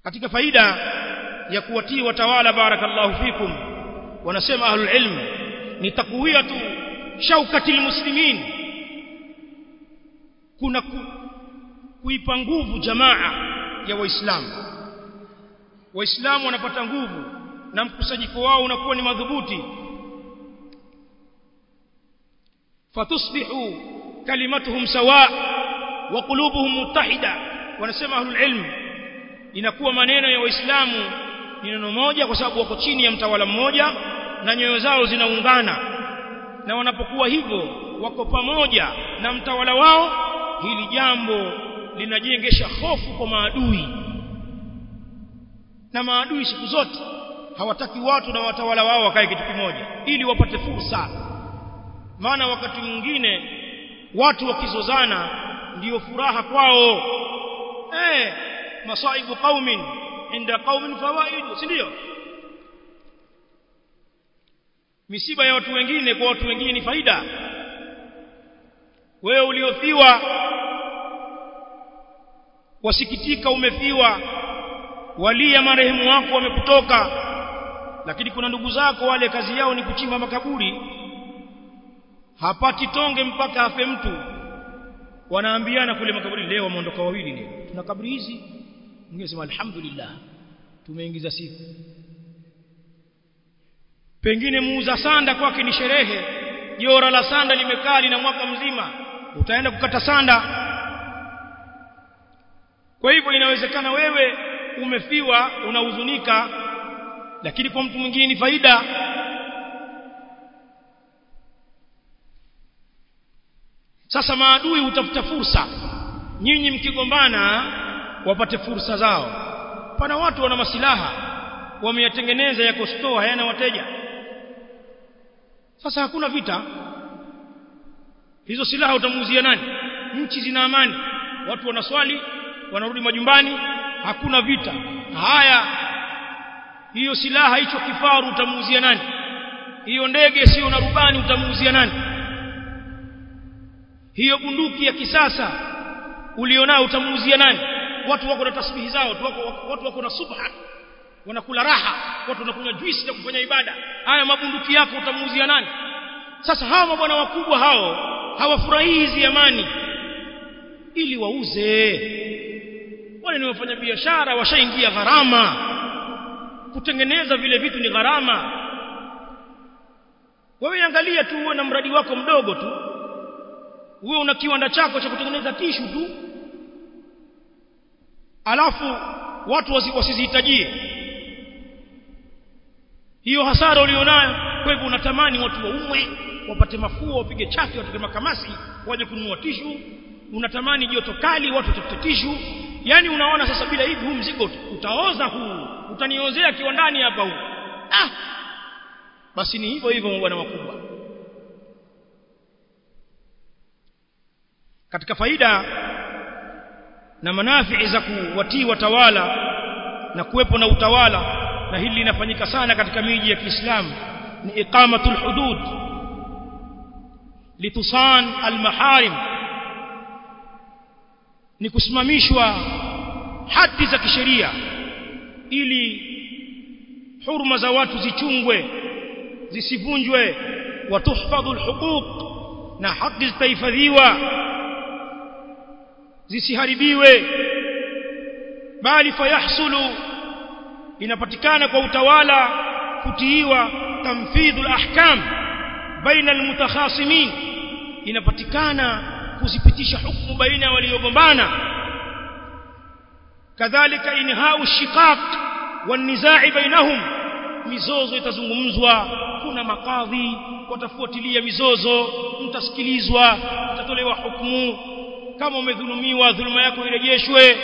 katika faida ya kuwatii watawala barakallahu fikum wanasema ahlul ilm ni takwiyatu shaukati muslimin kuna ku, kuipa nguvu jamaa ya waislamu waislamu wanapata nguvu na mkusanyiko wao unakuwa ni madhubuti fatusbihu kalimatuhum sawa wa qulubuhum muttahida wanasema ahlul ilm inakuwa maneno ya waislamu ni neno moja kwa sababu wako chini ya mtawala mmoja na nyoyo zao zinaungana na wanapokuwa hivyo wako pamoja na mtawala wao hili jambo linajengesha hofu kwa maadui na maadui siku zote hawataki watu na watawala wao wakae kitu kimoja ili wapate fursa maana wakati mwingine watu wakizozana ndiyo furaha kwao eh masaibu qaumin inda qaumin fawaid si ndio misiba ya watu wengine kwa watu wengine ni faida wewe uliofiwa wasikitika umefiwa walia marehemu wako wamekutoka lakini kuna ndugu zako wale kazi yao ni kuchimba makaburi hapati tonge mpaka afe mtu wanaambiana kule makaburi leo wameondoka wawili leo tuna kaburi hizi mwingine sema alhamdulillah tumeingiza siku pengine muuza sanda kwake ni sherehe jora la sanda limekaa lina mwaka mzima utaenda kukata sanda kwa hivyo inawezekana wewe umefiwa unahuzunika lakini kwa mtu mwingine ni faida sasa maadui hutafuta fursa nyinyi mkigombana wapate fursa zao pana watu wana masilaha wameyatengeneza yako store hayana wateja sasa hakuna vita hizo silaha utamuuzia nani nchi zina amani watu wanaswali wanarudi majumbani hakuna vita haya hiyo silaha hicho kifaru utamuuzia nani hiyo ndege sio na rubani utamuuzia nani hiyo bunduki ya kisasa ulionao utamuuzia nani watu wako na tasbihi zao watu wako, watu wako na subha wanakula raha watu wanakunywa juice na kufanya ibada haya mabunduki yako utamuuzia nani sasa hawa mabwana wakubwa hao hawafurahii hizi amani ili wauze wale ni wafanya biashara washaingia gharama kutengeneza vile vitu ni gharama wewe angalia tu uwe na mradi wako mdogo tu uwe una kiwanda chako cha kutengeneza tishu tu alafu watu wasizihitajie hiyo hasara ulionayo kwa hivyo unatamani watu waumwe wapate mafua wapige chaki watoke makamasi waje kununua tishu unatamani joto kali watu watafute tishu yani unaona sasa bila hivi huu mzigo utaoza huu utaniozea kiwandani hapa huu ah basi ni hivyo hivyo bwana wakubwa katika faida na manafii za kuwatii watawala na kuwepo na utawala na hili linafanyika sana katika miji ya Kiislamu ni iqamatul hudud litusan almaharim ni kusimamishwa haki za kisheria ili huruma za watu zichungwe zisivunjwe watuhfadhu alhuquq na haki zitahifadhiwa zisiharibiwe bali fayahsulu inapatikana kwa utawala kutiiwa tamfidhul ahkam baina almutakhasimin inapatikana kuzipitisha hukumu baina ya waliogombana kadhalika inhau shiqaq wanizai bainahum mizozo itazungumzwa kuna makadhi watafuatilia mizozo mtasikilizwa mtatolewa hukumu kama umedhulumiwa dhuluma yako irejeshwe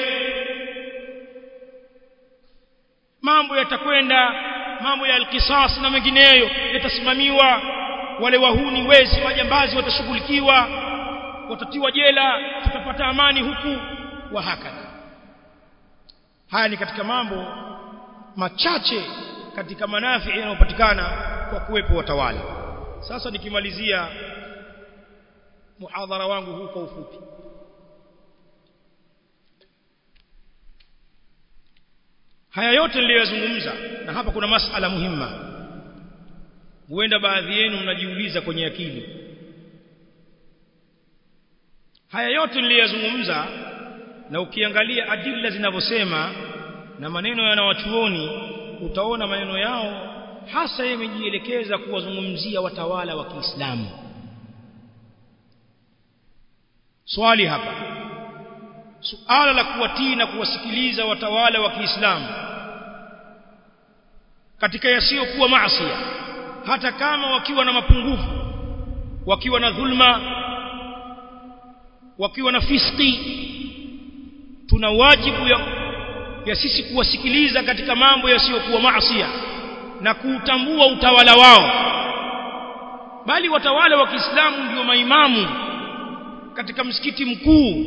mambo yatakwenda mambo ya alqisas na mengineyo yatasimamiwa wale wahuni wezi majambazi watashughulikiwa watatiwa jela tutapata amani huku wa hakadha haya ni katika mambo machache katika manafi yanayopatikana kwa kuwepo watawala sasa nikimalizia muhadhara wangu huu kwa ufupi haya yote niliyozungumza na hapa kuna masala muhimma huenda baadhi yenu mnajiuliza kwenye akili haya yote niliyozungumza na ukiangalia adilla zinavyosema na maneno ya wanawachuoni utaona maneno yao hasa yamejielekeza kuwazungumzia watawala wa Kiislamu swali hapa suala la kuwatii na kuwasikiliza watawala wa Kiislamu katika yasiyokuwa maasi hata kama wakiwa na mapungufu wakiwa na dhulma wakiwa na fiski tuna wajibu ya, ya sisi kuwasikiliza katika mambo yasiyokuwa maasi na kuutambua utawala wao bali watawala wa Kiislamu ndio maimamu katika msikiti mkuu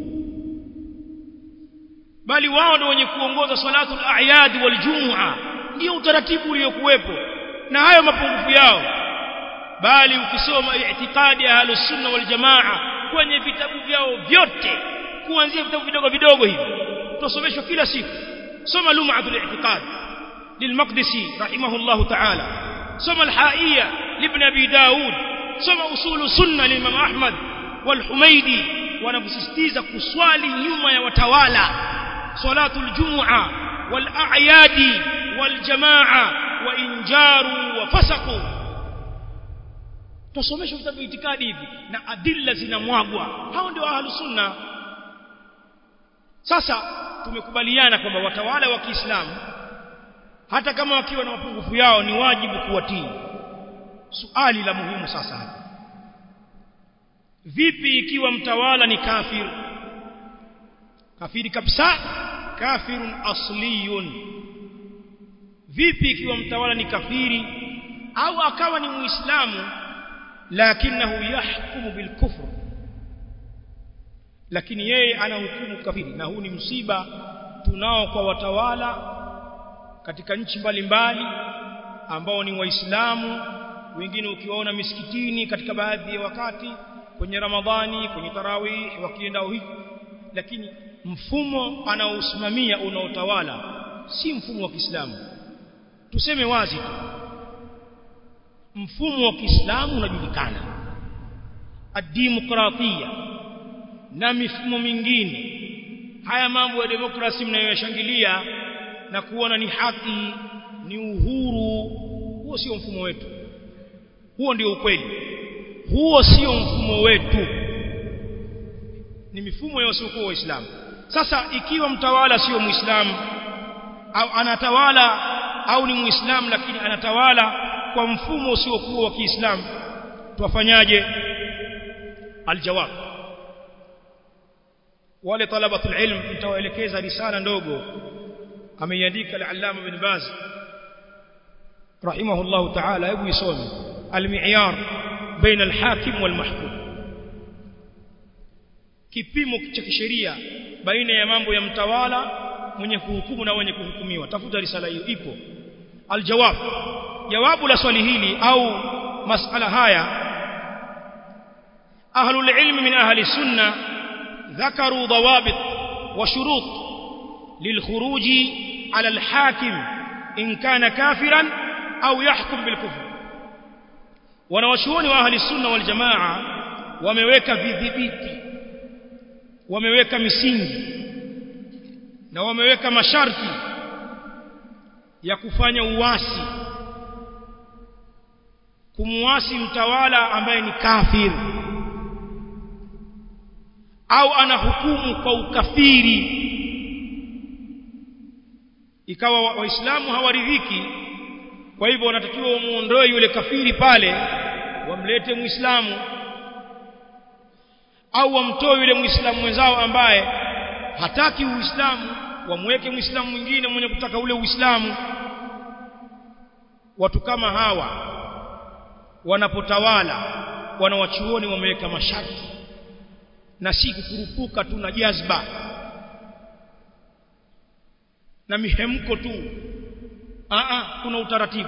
bali wao ndio wenye kuongoza salatul a'yad wal jumu'a ndio utaratibu uliokuwepo na hayo mapungufu yao bali ukisoma i'tiqadi ya ahlus sunna wal jamaa kwenye vitabu vyao vyote kuanzia vitabu vidogo vidogo hivi tusomeshwa kila siku soma lum'atul i'tiqad للمقدسي رحمه الله تعالى سمى الحائية لابن أبي داود سمى أصول سنة للإمام أحمد والحميدي ونفسستيز كسوالي يوم يوتوالى صلاة الجمعة والأعياد والجماعة وإن جاروا وفسقوا tusomeshwe vitabu itikadi hivi na adilla zinamwagwa hao ndio ahlu sunna sasa tumekubaliana kwamba watawala wa Kiislamu hata kama wakiwa na mapungufu yao ni wajibu kuwatii suali la muhimu sasa hapa vipi ikiwa mtawala ni kafir kafiri kabisa kafirun asliyun vipi ikiwa mtawala ni kafiri au akawa ni muislamu lakinahu yahkumu bilkufr lakini yeye anahukumu kafiri na huu ni msiba tunao kwa watawala katika nchi mbalimbali ambao ni waislamu wengine ukiwaona misikitini katika baadhi ya wakati kwenye ramadhani kwenye tarawih wakienda hivi lakini mfumo anaosimamia unaotawala si mfumo wa Kiislamu tuseme wazi tu mfumo wa Kiislamu unajulikana ad-demokratia na mifumo mingine haya mambo ya demokrasi mnayoyashangilia na kuona ni haki ni uhuru huo sio mfumo wetu huo ndio ukweli huo sio mfumo wetu ni mifumo ya wasiokuwa waislamu sasa ikiwa mtawala sio muislamu au anatawala au ni muislamu lakini anatawala kwa mfumo usiokuwa wa Kiislamu tuwafanyaje aljawab wale talabatul ilm nitawaelekeza risala ndogo ameiandika al-allama ibn baz rahimahullah ta'ala hebu isome al-mi'yar baina al-hakim wal-mahkum kipimo cha kisheria baina ya mambo ya mtawala mwenye kuhukumu na mwenye kuhukumiwa tafuta risala hiyo ipo aljawab jawabu la swali hili au masala haya ahlul ilm min ahli sunna ذكروا ضوابط وشروط للخروج على الحاكم إن كان كافرا أو يحكم بالكفر wanawachuoni wa ahli sunna wal jamaa wameweka vidhibiti wameweka misingi na wameweka masharti ya kufanya uasi kumuasi mtawala ambaye ni kafir au anahukumu kwa ukafiri ikawa waislamu hawaridhiki kwa hivyo wanatakiwa wamuondoe yule kafiri pale wamlete muislamu au wamtoe yule muislamu mwenzao ambaye hataki uislamu wamweke muislamu mwingine mwenye kutaka ule uislamu watu kama hawa wanapotawala wanawachuoni wameweka masharti na si kukurupuka tu na jazba na mihemko tu Aa, kuna utaratibu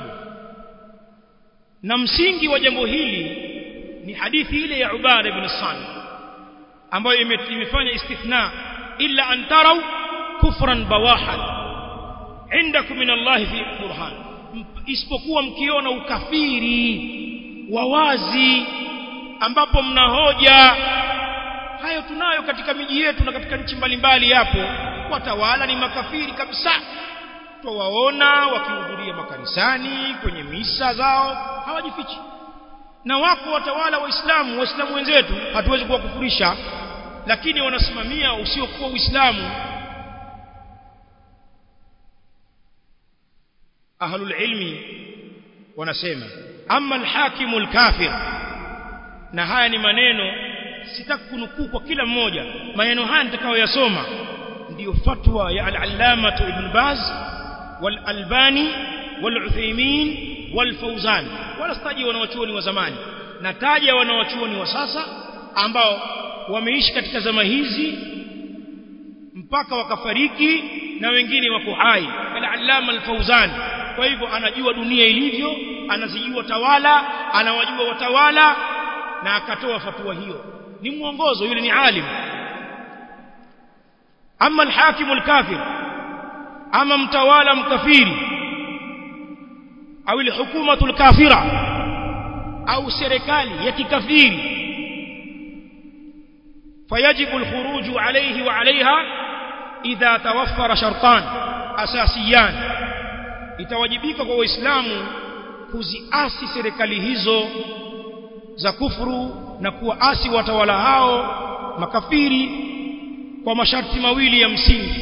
na msingi wa jambo hili ni hadithi ile ya Ubada ibn Sami ambayo imefanya istithna illa an tarau kufran bawahan indakum min Allah fi burhan isipokuwa mkiona ukafiri wa wazi ambapo mna hoja hayo tunayo katika miji yetu na katika nchi mbalimbali hapo watawala ni makafiri kabisa twawaona wakihudhuria makanisani kwenye misa zao hawajifichi na wako watawala waislamu waislamu wenzetu hatuwezi kuwakufurisha lakini wanasimamia usiokuwa uislamu ahlul ilmi wanasema amma alhakimu alkafir na haya ni maneno sitaki kunukuu kwa kila mmoja maneno haya nitakayoyasoma ndiyo fatwa ya al-allama ibn baz wal-albani wal-uthaymin wal-fawzan wala sitaji wanawachuoni wa zamani nataja wanawachuoni wa sasa ambao wameishi katika zama hizi mpaka wakafariki na wengine wako hai al-allama al-fawzan kwa hivyo anajua dunia ilivyo anazijua tawala anawajua watawala na akatoa fatwa hiyo ni mwongozo yule ni alim ama alhakimu alkafir ama mtawala mkafiri au alhukumatu alkafira au serikali ya kikafiri فيجب الخروج عليه وعليها إذا توفر شرطان أساسيان itawajibika kwa waislamu kuziasi serikali hizo za kufuru na kuwaasi watawala hao makafiri kwa masharti mawili ya msingi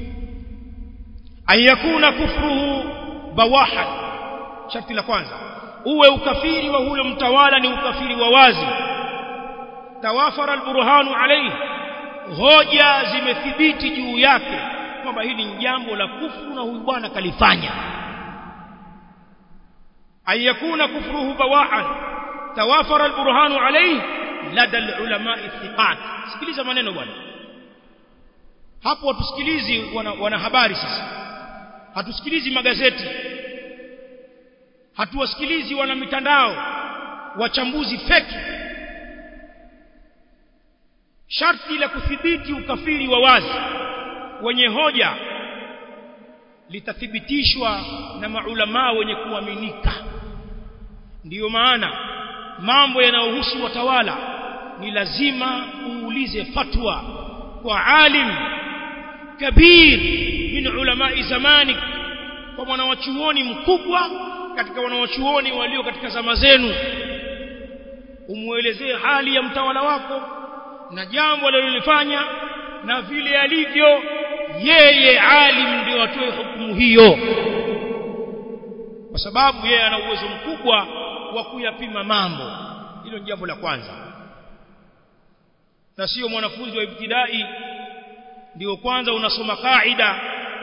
ayakuna kufruhu bawahan sharti la kwanza uwe ukafiri wa huyo mtawala ni ukafiri wa wazi tawafara alburhanu alayhi hoja zimethibiti juu yake kwamba hili ni jambo la kufuru na huyu bwana kalifanya ayakuna kufruhu bawahan توافر البرهان عليه لدى العلماء الثقات sikiliza maneno bwana hapo hatusikilizi wana, wana habari sasa hatusikilizi magazeti hatuwasikilizi wana mitandao wachambuzi feki sharti la kudhibiti ukafiri wa wazi wenye hoja litathibitishwa na maulamaa wenye kuaminika ndiyo maana mambo yanayohusu watawala ni lazima uulize fatwa kwa alim kabir min ulamai zamani kwa mwanawachuoni mkubwa katika wanawachuoni walio katika zama zenu umuelezee hali ya mtawala wako na jambo alilolifanya na vile alivyo yeye alim ndio atoe hukumu hiyo kwa sababu yeye ana uwezo mkubwa wa kuyapima mambo hilo ni jambo la kwanza na sio mwanafunzi wa ibtidai ndio kwanza unasoma kaida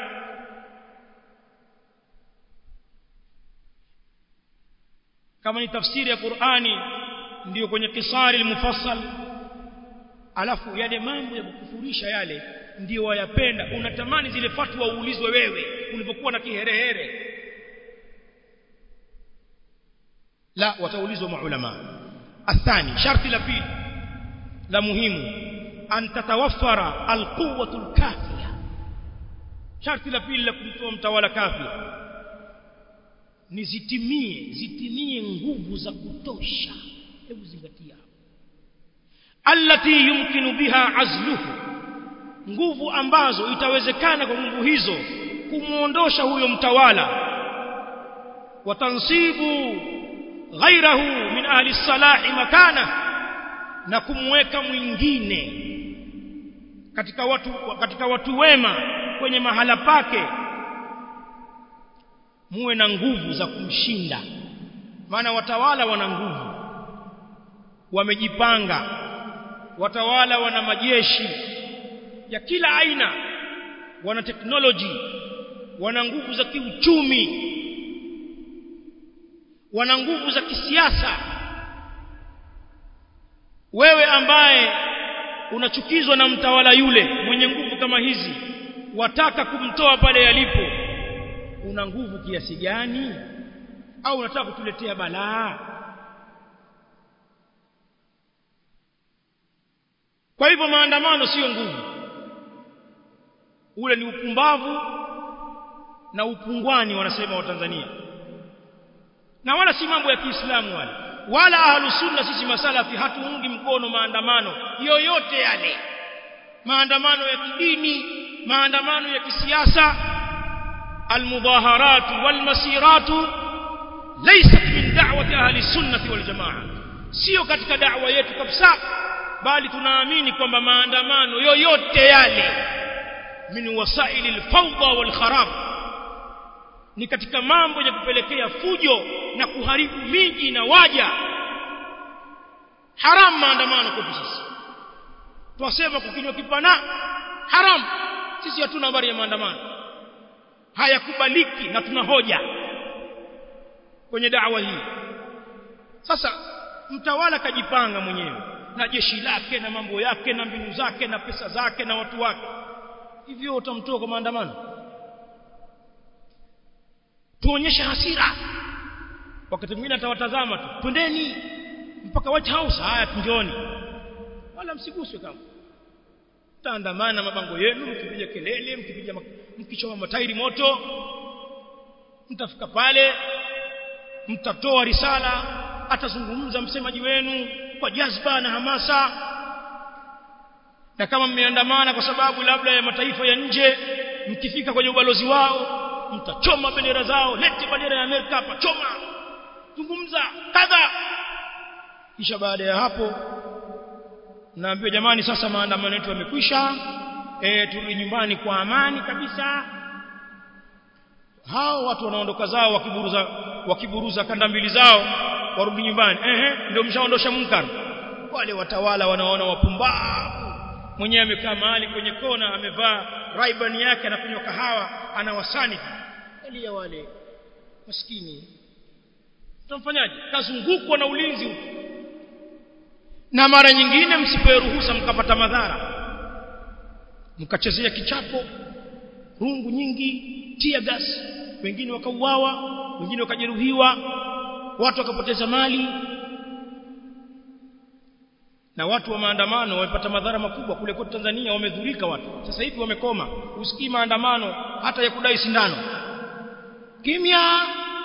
kama ni tafsiri ya Qur'ani ndio kwenye kisari mufassal alafu yale mambo ya kukufurisha yale ndio wayapenda unatamani zile fatwa uulizwe wewe ulipokuwa na kiherehere la wataulizwa maulama athani sharti la pili la muhimu an tatawaffara alquwwatu alkafiya sharti la pili la kumtoa mtawala kafir ni zitimie zitimie nguvu za kutosha hebu zingatia allati yumkinu biha azluhu nguvu ambazo itawezekana kwa nguvu hizo kumuondosha huyo mtawala watansibu ghairahu min ahli salahi makana na kumweka mwingine katika watu katika watu wema kwenye mahala pake muwe na nguvu za kumshinda maana watawala wana nguvu wamejipanga watawala wana majeshi ya kila aina wana teknoloji wana nguvu za kiuchumi wana nguvu za kisiasa wewe ambaye unachukizwa na mtawala yule mwenye nguvu kama hizi wataka kumtoa pale alipo una nguvu kiasi gani au unataka kutuletea balaa kwa hivyo maandamano sio nguvu ule ni upumbavu na upungwani wanasema wa Tanzania na wala si mambo ya Kiislamu wale wala ahlus sunna sisi masalafi hatuungi mkono maandamano yoyote yale maandamano ya kidini maandamano ya kisiasa almudaharat walmasirat laysat min da'wati ahli sunnah wal jamaa sio katika da'wa yetu kabisa bali tunaamini kwamba maandamano yoyote yale min wasaili alfawda wal kharab ni katika mambo ya kupelekea fujo na kuharibu miji na waja haram maandamano kwetu sisi twasema kukinywa kipana haram sisi hatuna habari ya maandamano hayakubaliki na tuna hoja kwenye da'wa hii sasa mtawala kajipanga mwenyewe na jeshi lake na mambo yake na mbinu zake na pesa zake na watu wake hivyo utamtoa kwa maandamano tuonyeshe hasira wakati mwingine atawatazama tu twendeni mpaka White House haya tunjoni wala msiguswe kama taandamana mabango yenu mkipiga kelele mkipiga mkichoma matairi moto mtafika pale mtatoa risala atazungumza msemaji wenu kwa jazba na hamasa na kama mmeandamana kwa sababu labda ya mataifa ya nje mkifika kwenye ubalozi wao mtachoma bendera zao lete bendera ya Amerika hapa choma zungumza kadha kisha baada ya hapo naambiwa jamani sasa maandamano yetu yamekwisha e, turudi nyumbani kwa amani kabisa hao watu wanaondoka zao wakiburuza wakiburuza kanda mbili zao warudi nyumbani ehe ndio mshaondosha munkar wale watawala wanaona wapumbavu mwenyewe amekaa mahali kwenye kona amevaa raiban yake anakunywa kahawa anawasani elia wale maskini tutamfanyaje kazungukwa na ulinzi huko na mara nyingine msipewe ruhusa mkapata madhara mkachezea kichapo rungu nyingi tia gas wengine wakauawa wengine wakajeruhiwa watu wakapoteza mali na watu wa maandamano wamepata madhara makubwa kule kwetu Tanzania wamedhurika watu sasa hivi wamekoma usikii maandamano hata ya kudai sindano kimya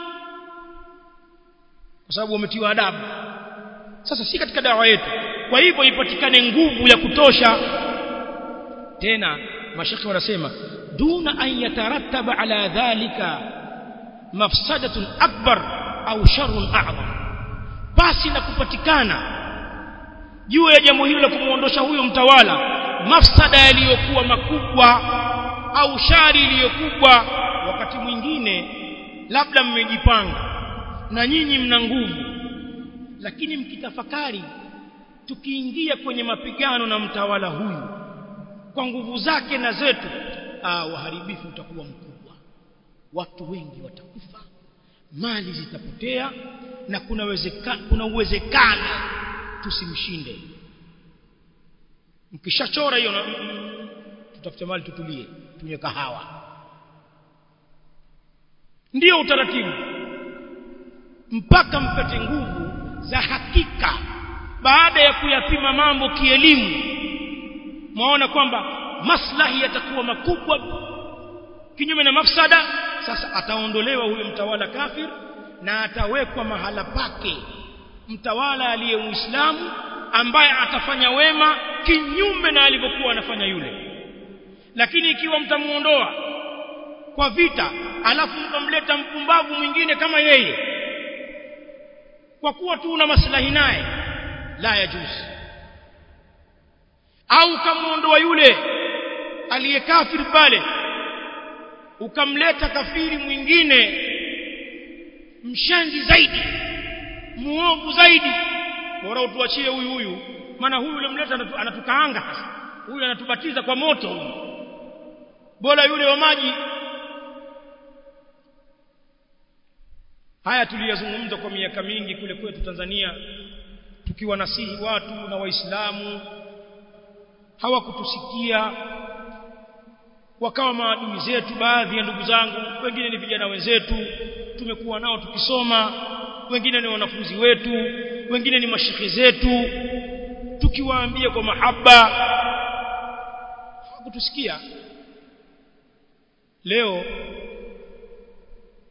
kwa sababu wametiwa adabu sasa si katika dawa yetu kwa hivyo ipatikane nguvu ya kutosha tena mashaka wanasema duna an yatarattaba ala dhalika mafsadatun akbar au sharrun a'zam basi na kupatikana juu ya jambo hilo la kumuondosha huyo mtawala mafsada yaliyokuwa makubwa au shari iliyokubwa wakati mwingine labda mmejipanga na nyinyi mna nguvu lakini mkitafakari tukiingia kwenye mapigano na mtawala huyu kwa nguvu zake na zetu ah uharibifu utakuwa mkubwa watu wengi watakufa mali zitapotea na kuna uwezekano kuna uwezekano tusimshinde mkishachora hiyo tutafute mali tutulie tunywe kahawa ndiyo utaratibu mpaka mpate nguvu za hakika baada ya kuyapima mambo kielimu maona kwamba maslahi yatakuwa makubwa kinyume na mafsada sasa ataondolewa huyo mtawala kafir na atawekwa mahala pake mtawala aliye muislamu ambaye atafanya wema kinyume na alivyokuwa anafanya yule lakini ikiwa mtamuondoa kwa vita alafu mkamleta mpumbavu mwingine kama yeye kwa kuwa tu una maslahi naye la yajuzi au ukamuondoa yule aliyekafiri pale ukamleta kafiri mwingine mshenzi zaidi muovu zaidi bora utuachie huyu huyu maana huyu ulimleta anatukaanga sasa huyu anatubatiza kwa moto huyu bora yule wa maji haya tuliyazungumza kwa miaka mingi kule kwetu Tanzania tukiwa nasihi watu na waislamu hawakutusikia wakawa maadui zetu baadhi ya ndugu zangu wengine ni vijana wenzetu tumekuwa nao tukisoma wengine ni wanafunzi wetu wengine ni mashekhe zetu tukiwaambia kwa mahaba hawakutusikia leo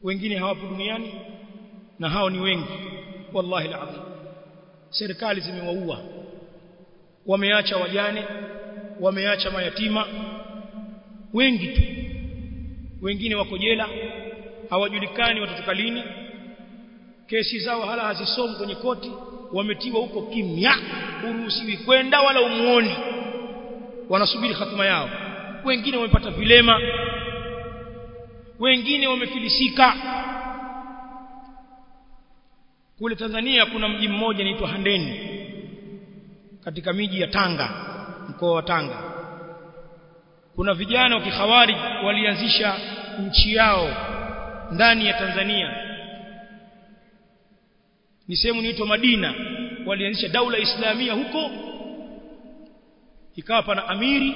wengine hawapo duniani na hao ni wengi wallahi alazim serikali zimewaua wameacha wajane wameacha mayatima wengi tu wengine wako jela hawajulikani watatoka lini kesi zao hala hazisomi kwenye koti wametiwa huko kimya uruhusiwi kwenda wala umuoni wanasubiri hatima yao wengine wamepata vilema wengine wamefilisika kule Tanzania kuna mji mmoja unaitwa Handeni katika miji ya Tanga mkoa wa Tanga kuna vijana wa kikhawarij walianzisha nchi yao ndani ya Tanzania ni sehemu inaitwa Madina walianzisha daula islamia huko ikawa pana amiri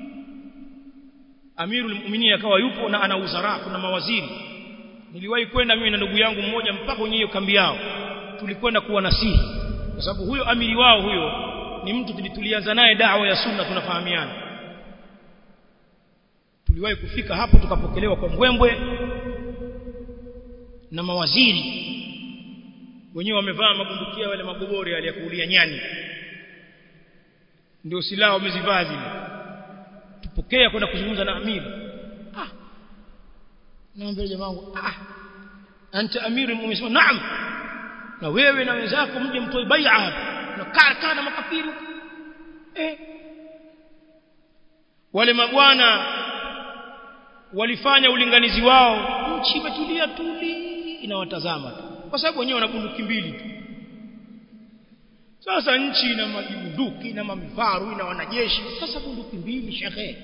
amirul mu'minin akawa yupo na ana uzara kuna mawaziri niliwahi kwenda mimi na ndugu yangu mmoja mpaka kwenye hiyo kambi yao tulikwenda kuwa nasihi kwa sababu huyo amiri wao huyo ni mtu tulianza naye dawa ya sunna tunafahamiana tuliwahi kufika hapo tukapokelewa kwa mbwembwe na mawaziri wenyewe wamevaa mabundukia wale magobori yale ya kuulia nyani ndio silaha wamezivaa zile tupokea kwenda kuzungumza na amiri ah naambia jamaa wangu ah anta amiri umesema naam na wewe na wenzako mje mtoe bai'a hapa na kaa kaa na makafiri eh wale mabwana walifanya ulinganizi wao nchi imetulia tuli inawatazama tu kwa sababu wenyewe wana bunduki mbili tu sasa nchi ina majibunduki na mamifaru ina wanajeshi sasa bunduki mbili shekhe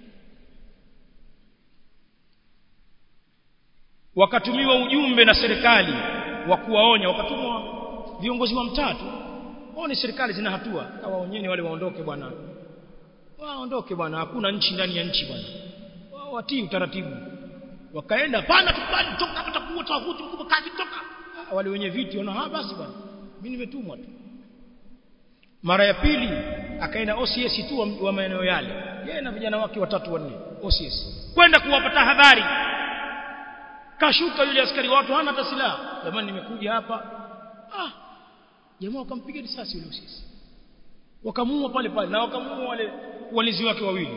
wakatumiwa ujumbe na serikali wa kuwaonya wakatumwa viongozi wa mtatu wao ni serikali zina hatua kawaonyeni wale waondoke bwana waondoke bwana hakuna nchi ndani ya nchi bwana wao watii utaratibu wakaenda pana tukubali toka hapa takuwa tawahuti mkubwa kazi toka wale wenye viti wana ha basi bwana mimi nimetumwa tu mara ya pili akaenda OCS tu wa, wa maeneo yale yeye na vijana wake watatu wanne OCS kwenda kuwapa tahadhari kashuka yule askari watu hana hata silaha jamani nimekuja hapa ah jamaa wakampiga risasi yule OCS wakamuua pale pale na wakamuua wale walinzi wake wawili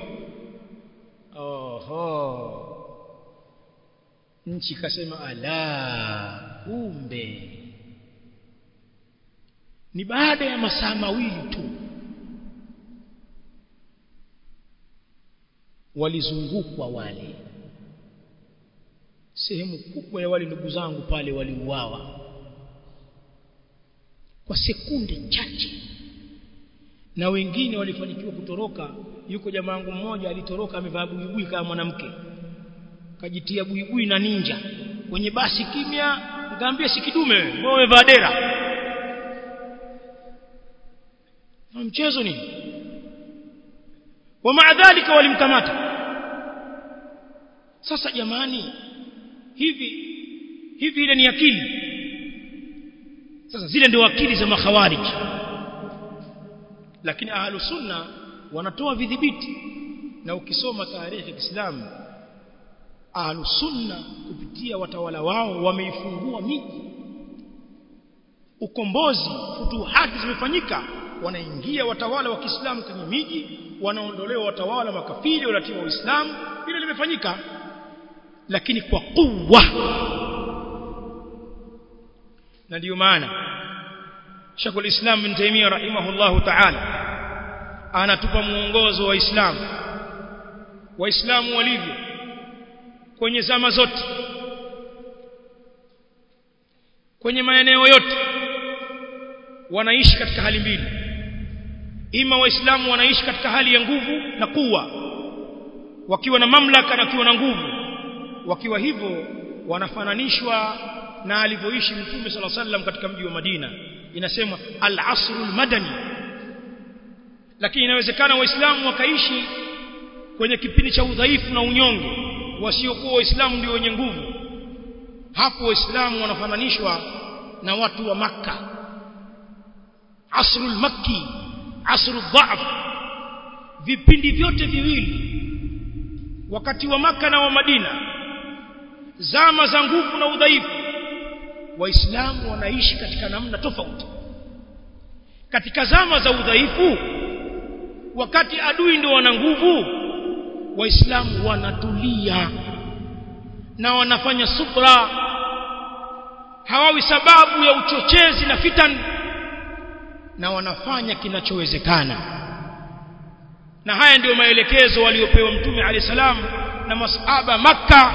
oho nchi kasema ala kumbe ni baada ya masaa mawili tu walizungukwa wale sehemu kubwa ya wale ndugu zangu pale waliuawa kwa sekunde chache na wengine walifanikiwa kutoroka yuko jamaa wangu mmoja alitoroka amevaa buibui kama mwanamke kajitia buibui na ninja kwenye basi kimya ngambia si kidume wewe umevaa dera na mchezo nini wa dhalika walimkamata sasa jamani hivi hivi ile ni akili sasa zile ndio akili za makhawariji lakini ahlu sunna wanatoa vidhibiti na ukisoma tarehe ya Kiislamu ahlu sunna kupitia watawala wao wameifungua miji ukombozi futuhati zimefanyika wanaingia watawala wa Kiislamu kwenye miji wanaondolewa watawala makafiri walatiwa Uislamu hilo limefanyika lakini kwa kuwa na ndio maana Sheikhul Islam bin Taymiyyah rahimahullahu ta'ala anatupa muongozo wa Uislamu waislamu walivyo kwenye zama zote kwenye maeneo yote wanaishi katika hali mbili ima waislamu wanaishi katika hali ya nguvu na kuwa wakiwa na mamlaka na wakiwa na nguvu wakiwa hivyo wanafananishwa na alivyoishi mtume sala sallam katika mji wa Madina inasemwa al-asrul madani lakini inawezekana waislamu wakaishi kwenye kipindi cha udhaifu na unyonge wasiokuwa waislamu ndio wenye nguvu hapo waislamu wanafananishwa na watu wa makka asrul makki asrul dha'f vipindi vyote viwili wakati wa maka na wa madina zama za nguvu na udhaifu waislamu wanaishi katika namna tofauti katika zama za udhaifu wakati adui ndio wana nguvu waislamu wanatulia na wanafanya subra hawawi sababu ya uchochezi na fitan na wanafanya kinachowezekana na haya ndiyo maelekezo waliopewa mtume alayhi salam na masahaba makka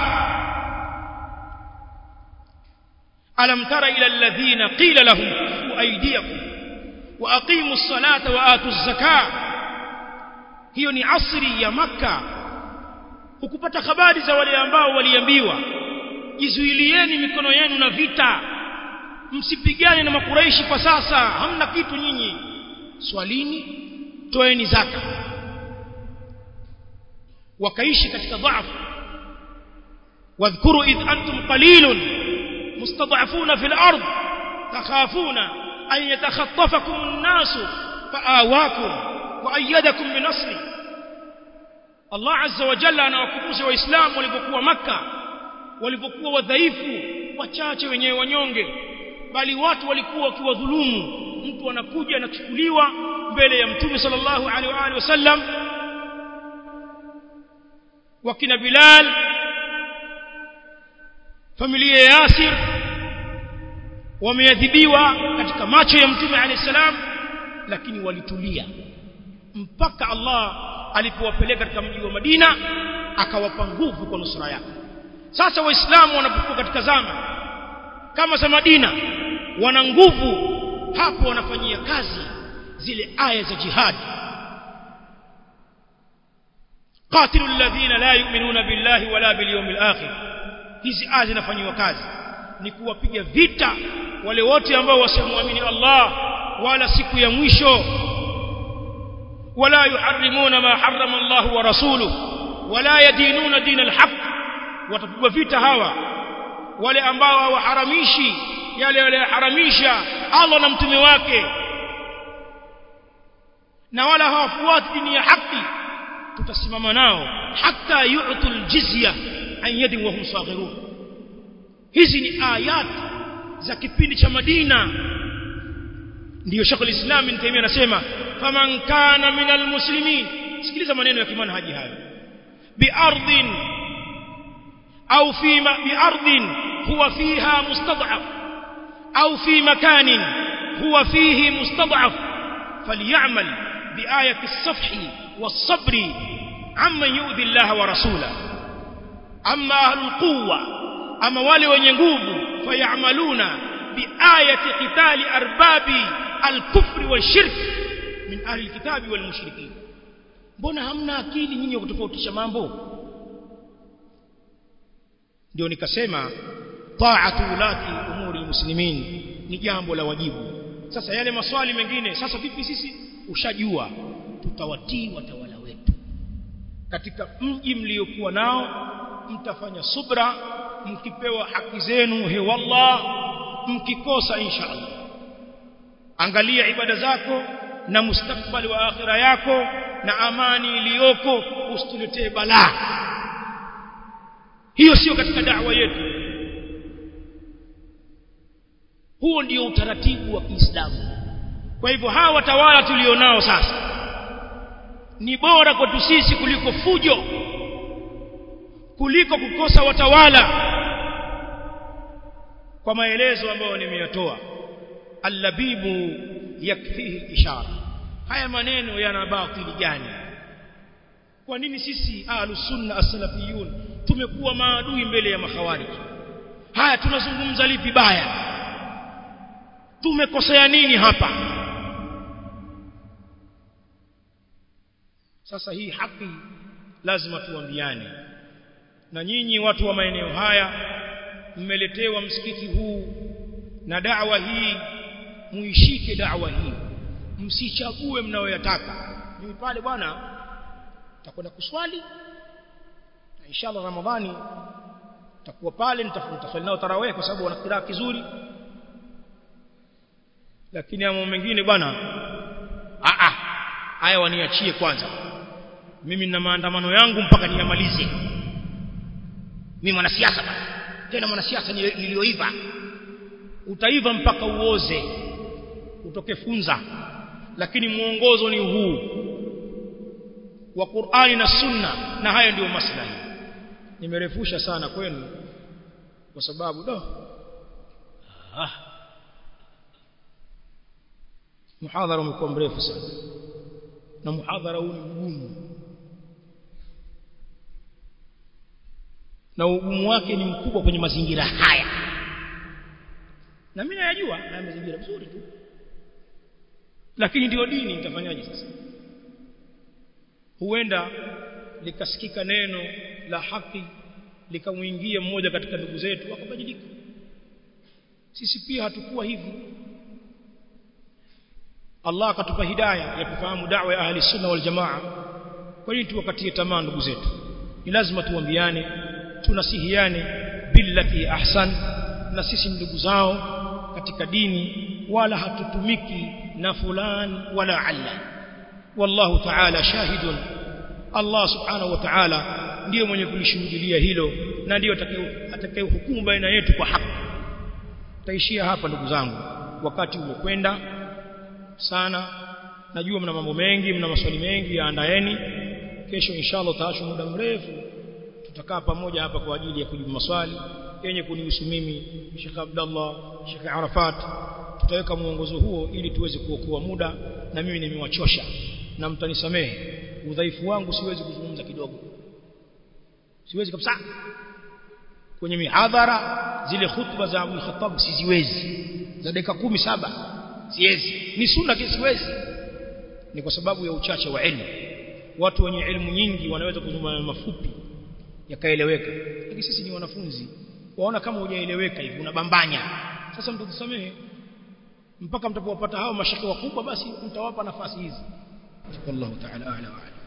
alam tara ila alladhina qila lahum kufu aydiyakum wa aqimu as-salata wa atu az-zakah hiyo ni asri ya makka ukupata habari za wale ambao waliambiwa jizuilieni mikono yenu na vita msipigane na makuraishi kwa sasa hamna kitu nyinyi swalini toeni zaka wakaishi katika dhaifu wadhkuru id antum qalilun mustad'afuna fil ard takhafuna an yatakhatafakum an-nas fa'awakum wa ayyadakum bi nasri Allah azza wa jalla anawakumbusha waislamu walipokuwa maka walipokuwa wadhaifu wachache wenyewe wanyonge bali watu walikuwa wakiwadhulumu mtu anakuja anachukuliwa mbele ya mtume sallallahu alaihi wa alihi wasallam wakina Bilal familia ya Yasir wameadhibiwa katika macho ya mtume alayhi salam lakini walitulia mpaka Allah alipowapeleka katika mji wa Madina akawapa nguvu kwa nusra yake sasa waislamu wanapokuwa katika zama kama za Madina wana nguvu hapo wanafanyia kazi zile aya za jihad قاتلوا الذين لا يؤمنون بالله ولا باليوم الآخر hizi aya zinafanywa kazi ni kuwapiga vita wale wote ambao wasimwamini Allah wala siku ya mwisho wala yuharrimuna ma harrama Allah wa rasuluhu wala yadinuna din alhaq watapigwa vita hawa wale ambao hawaharamishi yale waliyoharamisha Allah na mtume wake na wala hawafuati dini ya haki tutasimama nao hata yu'tul jizya an yadin wa hum saghirun hizi ni ayat za kipindi cha Madina ndiyo Sheikh al-Islam Ibn Taymiyyah anasema faman kana minal muslimin sikiliza maneno ya kimanhaji hayo biardin au fi biardin huwa fiha mustad'af au fi makanin huwa fihi mustad'af falyamal biayati as-safhi was-sabri amman yu'dhi Allah wa rasulahu amma ahlul quwwa ama wale wenye nguvu fayamaluna biayati qitali arbabi al-kufri wash-shirk min ahli al-kitabi wal-mushrikin mbona hamna akili nyinyi kutofautisha mambo ndio nikasema ta'atu ulati umuri muslimin ni jambo la wajibu sasa yale maswali mengine sasa vipi sisi ushajua tutawatii watawala wetu katika mji mliokuwa nao mtafanya subra mkipewa haki zenu he wallah mkikosa insha Allah angalia ibada zako na mustakbali wa akhira yako na amani iliyoko usituletee balaa hiyo sio katika da'wa yetu huo ndio utaratibu wa Kiislamu kwa hivyo hawa watawala tulionao sasa ni bora kwetu sisi kuliko fujo kuliko kukosa watawala kwa maelezo ambayo nimeyatoa allabibu yakfihi ishara haya maneno yana batili gani kwa nini sisi ahlus sunna as-salafiyun tumekuwa maadui mbele ya makhawarij haya tunazungumza lipi baya tumekosea nini hapa sasa hii haki lazima tuambiane na nyinyi watu wa maeneo haya mmeletewa msikiti huu na da'wa hii muishike da'wa hii msichague mnayoyataka mimi pale bwana nitakwenda kuswali na inshallah ramadhani takuwa pale nitafuta nao tarawih kwa sababu wana kiraa kizuri lakini mambo mengine bwana a a haya waniachie kwanza mimi nina maandamano yangu mpaka niyamalize mimi mwanasiasa bwana tena mwanasiasa niliyoiva utaiva mpaka uoze utoke funza lakini mwongozo ni huu wa Qur'ani na Sunna na hayo ndiyo maslahi nimerefusha sana kwenu kwa sababu do ah muhadhara umekuwa mrefu sana na muhadhara huu ni mgumu na ugumu wake ni mkubwa kwenye mazingira haya na mimi nayajua na mazingira vizuri tu lakini ndio dini nitafanyaje sasa huenda likasikika neno la haki likamwingia mmoja katika ndugu zetu akabadilika sisi pia hatukuwa hivi Allah akatupa hidayah ya kufahamu da'wa ya ahli sunna wal jamaa kwa nini tuwakatie tamaa ndugu zetu ni lazima tuambiane tunasihiane billati ahsan na sisi ndugu zao katika dini wala hatutumiki na fulan wala alla wallahu ta'ala shahidun Allah subhanahu wa ta'ala ndiye mwenye kulishuhudia hilo na ndiyo atakaye hukumu baina yetu kwa haki taishia hapa ndugu zangu wakati umekwenda sana najua mna mambo mengi mna maswali mengi yaandaeni kesho inshallah taashu muda mrefu tutakaa pamoja hapa kwa ajili ya kujibu maswali yenye kunihusu mimi Sheikh Abdullah Sheikh Arafat tutaweka mwongozo huo ili tuweze kuokoa muda na mimi nimewachosha na mtanisamehe udhaifu wangu siwezi kuzungumza kidogo siwezi kabisa kwenye mihadhara zile khutba za Abu Khattab siziwezi za dakika kumi saba siwezi ni sunna siwezi ni kwa sababu ya uchache wa elimu watu wenye elimu nyingi wanaweza kuzungumza mafupi yakaeleweka lakini sisi ni wanafunzi waona kama hujaeleweka hivi unabambanya sasa mtatusamehe mpaka mtapowapata hao mashaka wakubwa basi mtawapa nafasi hizi wallahu ta'ala a'la wa a'lam